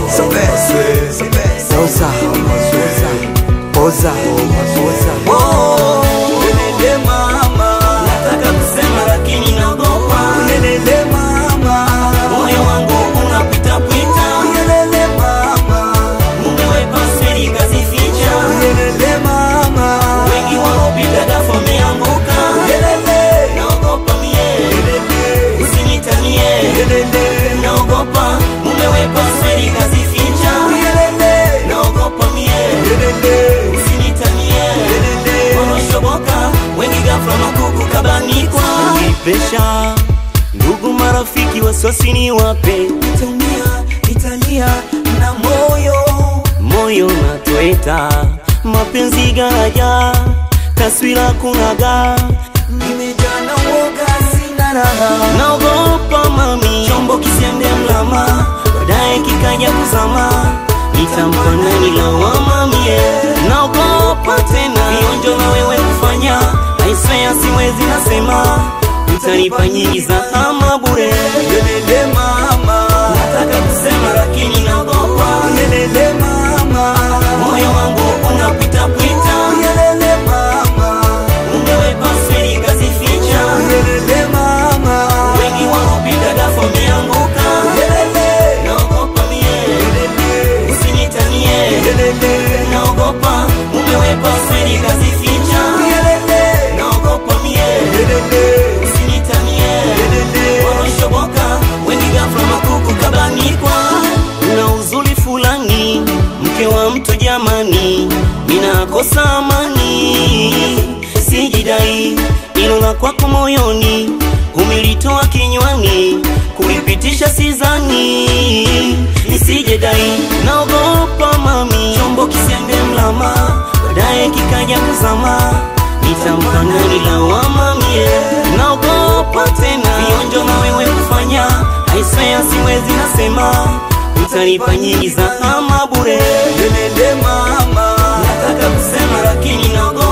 Poza, poza, poza. Oh, Unenende mama, nataka kusema lakini naogopa. Unenende mama, moyo wangu unapita pita. Unenende mama, umeweka siri kazificha. Unenende mama, wengi wanaopita ghafla wameanguka. Unenende, naogopa mie. Unenende, usinitanie. Unenende, naogopa umeweka siri kazificha. Unenende, naogopa mie. Unenende, usinitanie. Unenende, wanaoshoboka wengi ghafla makuku kabanikwa. Pesha ndugu marafiki wasosini wape nitaumia nitalia na moyo moyo natweta mapenzi garaja taswira kunaga nimejaa na uoga sina raha naogopa mami chombo kisiende mlama baadaye kikaja kuzama nitampa nani lawama mie naogopa tena vionjo na wewe kufanya aiswea siwezi nasema utanipa nyingi za ama bure Nenende mama nataka kusema lakini naogopa Nenende mama moyo wangu unapita pita Nenende mama umeweka siri kazificha Nenende mama wengi wanaopita ghafla wameanguka Nenende naogopa mie Nenende usinitanie Nenende naogopa umeweka siri kazificha Nenende naogopa mie Nenende usinitanie wanaoshoboka wengi ghafla makuku kabanikwa una uzuri fulani mke wa mtu jamani minakosa amani sijidai ilo la kwako moyoni umelitoa kinywani kulipitisha sizani nisijedai naogopa mami chombo kisiende mlama baadaye kikaja kuzama nitampa nani lawama mie naogopa tena vionjo na wewe kufanya aiswea siwezi nasema utanipa nyingi za ama bure nenende mama nataka kusema lakini naogopa